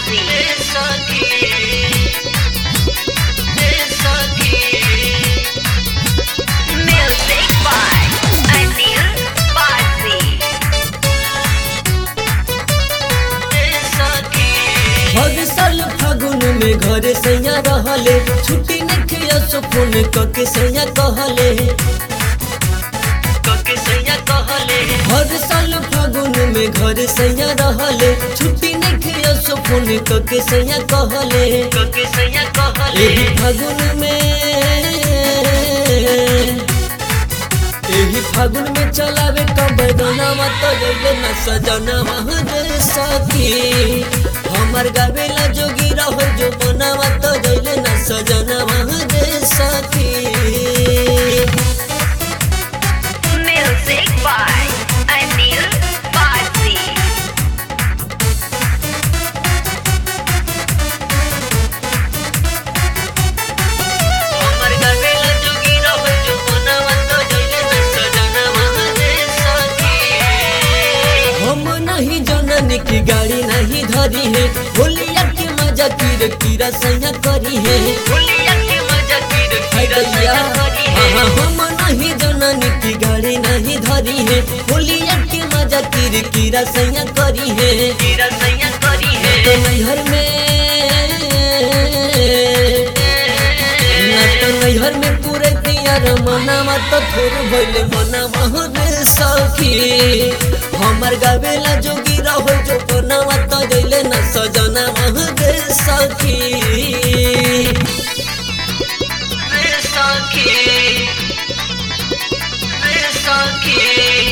Basi. Music by Anil Basi. हर साल फागुन में घर सैया रहले छुट्टी नखिया सो फोन कके सैया कहले कके सैया कहले हर साल फागुन में घर सैया रहले छुट्टी नखिया सो फोन कके सैया कहले कके सैया कहले एही फागुन में एही फागुन में चलावे कबदना मत जइले न सजना महरे सखी हमर गावेला जोगी रहो जो बना मत जइले न सजना महरे सखी Music by Anil Basi. हमर गावेला जोगी रहो जो बना मत जइले न सजना महरे सखी हम नहीं जननी की गाड़ी नहीं धरी है होलिया के मजा कीर कीरा सैया करी है होलिया के मजा कीर कीरा सैया करी है हम नहीं जननी की गाड़ी नहीं धरी है होलिया के मजा कीर कीरा सैया करी है कीरा सैया करी है तो नैहर में ना तो नैहर में पूरे तियार मना मत थोर भइले मना महरे सखी हमर गावेला जोगी रहो जो कोना मत जइले न सजना महरे सखी रे सखी रे सखी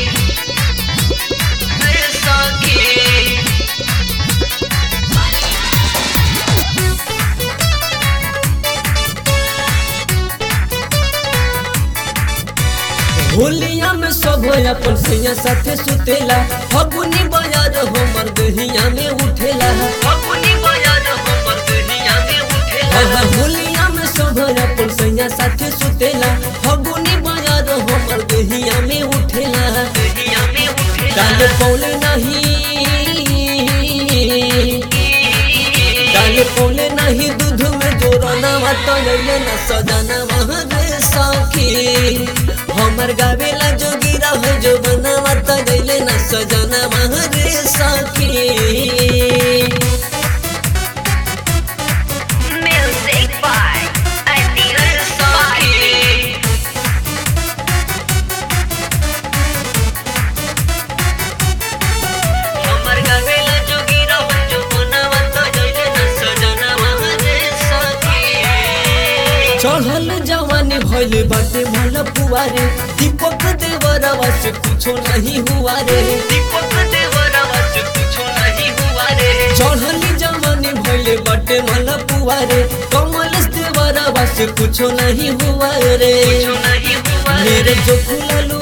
रे सखी होलिया में सब अपन सैया साथे सुतेला फगुनी बजार हमर दहिया में उठेला फगुनी बजार हमर दहिया में उठेला हाँ होलिया में सब अपन सैया साथे सुतेला फगुनी बजार हमर दहिया में उठेला दहिया में उठेला डाल पौले नहीं डाल पौले नहीं दूध में जोरना मत लइले न सजना महरे सखी हमर गावेला जोगी रहो जो बना मत गइले न सजना महरे सखी Music by Anil Basi. हमर गावेला जोगी रहो जो बना मत गइले न सजना महरे सखी चढ़ल जवानी भइल बाटे भल पुआरे दीपक देवरवा से कुछो नहीं हुआ रे दीपक देवरवा से कुछो नहीं हुआ रे चढ़ल जवानी भइल बाटे भल पुआरे कमल देवरवा से कुछो नहीं हुआ रे कुछो नहीं हुआ मेरे जो खुललू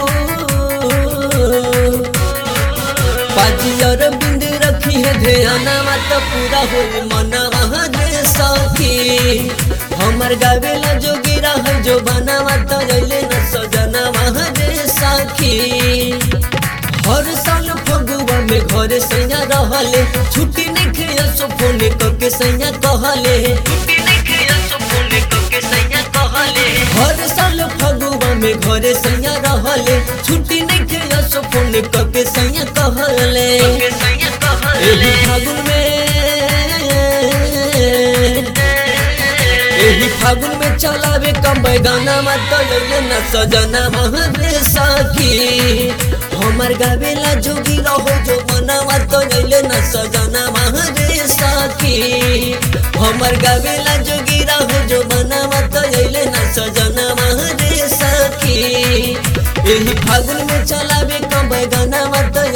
पाजियर बिंद रखी है ध्याना मत पूरा हो मना रे सखी हमर गावेला जोगी रह जो बना मत रैले न सजना रे सखी हर साल फगुआ में घर सैया रहले छुट्टी नहीं खेया सो फोन करके सैया कहले छुट्टी नहीं खेया सो फोन करके सैया कहले हर साल फगुआ में घर सैया रहले छुट्टी नहीं खेया सो फोन करके सैया कहले एही फागुन में एही फागुन में चलावे कम गाना मत लगे न सजना महरे सखी हमर गावेला जोगी रहो जो मना मत लगे न सजना महरे सखी हमर गावेला जोगी रहो जो मना मत लगे न सजना महरे सखी एही फागुन में चलावे कम गाना मत